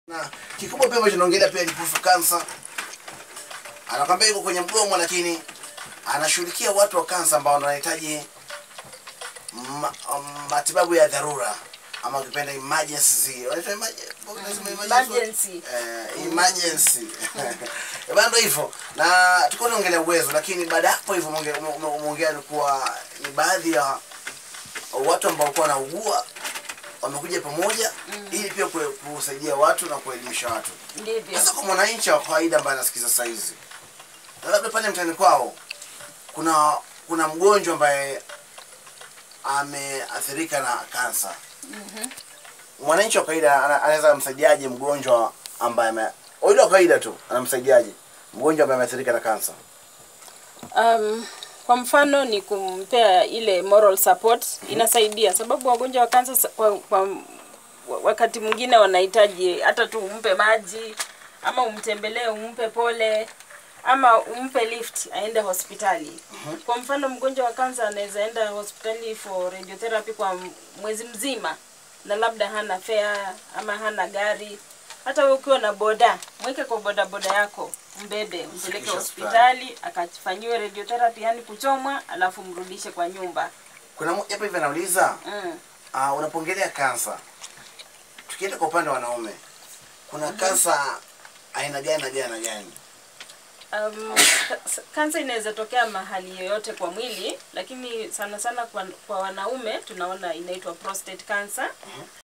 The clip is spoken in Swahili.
Na kikubwa pia ambacho naongelea pia ni kuhusu kansa. Anakwambia iko kwenye mgomo, lakini anashughulikia watu wa kansa ambao wanahitaji ma, um, matibabu ya dharura ama ukipenda emergency. Wanaitwa emergency. Emergency. Eh, emergency. Bado ndio hivyo. Na tulikuwa tunaongelea uwezo, lakini baada ya hapo hivyo umeonge- ume- umeongea ni kuwa ni baadhi ya watu ambao walikuwa wanaugua wamekuja pamoja ili pia kue- kusaidia watu na kuelimisha watu. Ndivyo. Sasa kwa mwananchi wa kawaida ambaye anasikiza saa hizi, na labda pale mtaani kwao kuna kuna mgonjwa ambaye ameathirika na kansa. Mwananchi wa kawaida ana- anaweza kumsaidiaje mgonjwa ambaye ame yule wa kawaida tu anamsaidiaje mgonjwa ambaye ameathirika na kansa? Um, kwa mfano ni kumpea ile moral support inasaidia, sababu wagonjwa wa kansa sa- kwa, kwa wakati mwingine wanahitaji hata tu umpe maji ama umtembelee, umpe pole ama umpe lift aende hospitali. Kwa mfano mgonjwa wa kansa anaweza enda hospitali for radiotherapy kwa m- mwezi mzima na labda hana fare ama hana gari. Hata wewe ukiwa na boda, mweke kwa boda boda yako, mbebe, mpeleke Mfikishe hospitali akafanyiwe radiotherapy, yani kuchomwa, alafu mrudishe kwa nyumba. Kuna mmoja hapa hivi anauliza Mm. uh, unapongelea kansa, tukienda kwa upande wa wanaume, kuna kansa aina gani na gani na gani? Um, ka- kansa inaweza tokea mahali yoyote kwa mwili, lakini sana sana kwa, kwa wanaume tunaona inaitwa prostate cancer